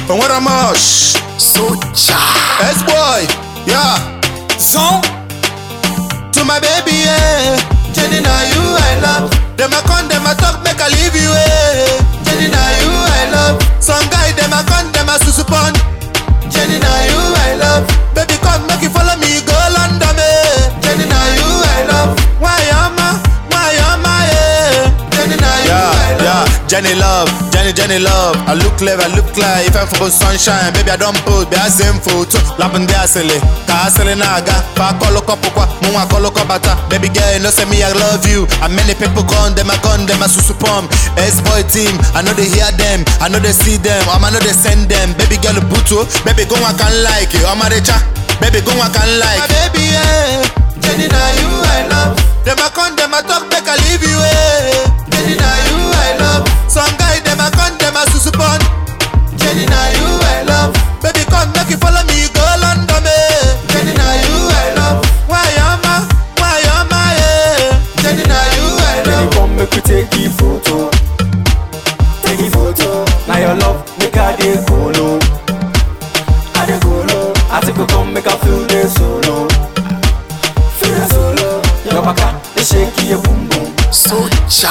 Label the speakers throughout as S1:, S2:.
S1: From where I'm Shh.
S2: Socha.
S1: S-boy, yeah.
S3: Zone.
S1: To my baby, yeah. Jenny, now you I love. Them a con, them a talk, make I leave you, eh. Jenny, now you I love. Some guy, them a con, them a susupon. Jenny, now you I love. Baby, come, make you follow me, go London, eh. Jenny, now you I love. Why am I? Why am I, eh? Jenny, now you I love. Yeah, Jenny love, Jenny, Jenny love. I look clever, I look like if I'm for sunshine. Baby, I don't put, be a same photo. Lapping there, silly. Ka silly naga. Fa kolo kopo kwa, mwa kolo bata. Baby girl, you know say me, I love you. And many people gone, them I gone, them I susu pump. S-boy team, I know they hear them, I know they see them, um, I know they send them. Baby girl, buto, baby go I can like you. I'm a recha, baby go I can like. My baby, yeah. Jenny, now you I love. Them I come, them I talk, make I leave you, eh. Jenny, now you I love. Some guy, them I come, them I susu pump. Jenny, now you I love. Baby, come make you follow me, go London, eh. Jenny, now you I love. Why am I? Why am I? Eh? Jenny, now you I
S3: Jenny,
S1: love.
S3: come make we take a photo. Take a photo. Now your love make I dey colo. I dey colo. I think we come make I feel the solo. Feel the solo. Your baka, they shake your boom boom.
S2: Socha.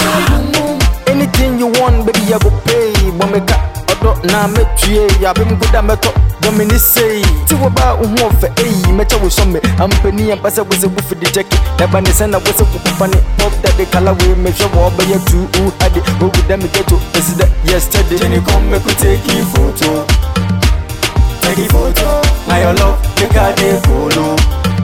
S3: Anything you want, baby, I go pay. But make a odo na me tue. Ya be mkuda meto. Domini say, ti wo ba uhu ofe eyi mecha wo some ampani ya pasa wo se wo fi di check eba ne send wo se kukupa ne pop that the color we make sure wo be ya tu u ade wo with them get to is that yesterday Jenny come make we take a photo take a photo now your love make I dey follow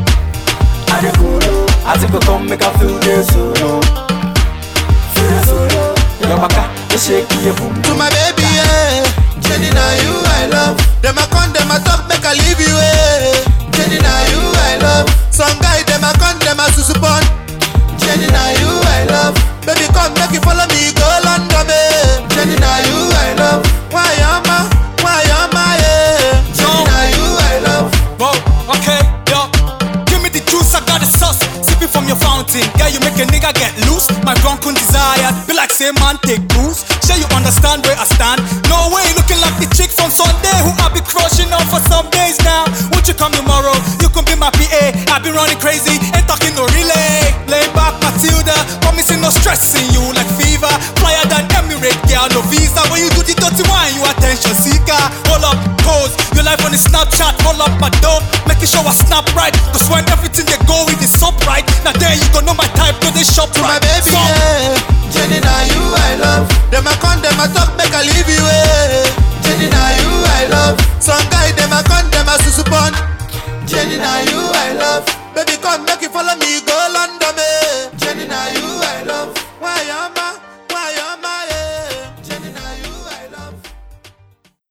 S3: I dey follow I think we come make I feel the solo feel the solo your baka they shake your boom
S1: To my baby, yeah. Jenny, now you I love. Them a con, them a talk, make I leave you, eh. Jenny, now you I love. Some guy, them a con, them a susupon. Jenny, now you I love. Baby, come make you follow me, go London, eh. Jenny, now you I love. Why am I? Why am I? Eh? Jenny, now you I love.
S4: Whoa, okay, yo. Give me the juice, I got the sauce. Sipping from your fountain. Yeah, you make a nigga get loose. My drunken desire. Be like, say, man, take booze. Sure, you understand where I stand. No way, looking like the chick from Sunday who I be crushing on for some days now. Won't you come tomorrow? You can be my PA. I've been running crazy, ain't talking no relay. Lay back, Matilda. Promising no stressing you like fever. Flyer than Emirate, girl, no visa. When you do the dirty wine, you attention seeker. Hold up, pose. Your life on the Snapchat, hold up my dope. Making sure I snap right. Cause when everything they go with is up right. Now then you gon' know my type, no they shop
S1: To my
S4: right.
S1: baby,
S4: So-
S1: yeah. Jenny, now you I love. Them a con, them a talk, make I leave you, eh. Jenny, now you I love. Some guy, them a con, them a susupon. Jenny, now you I love. Baby, come make you follow me, go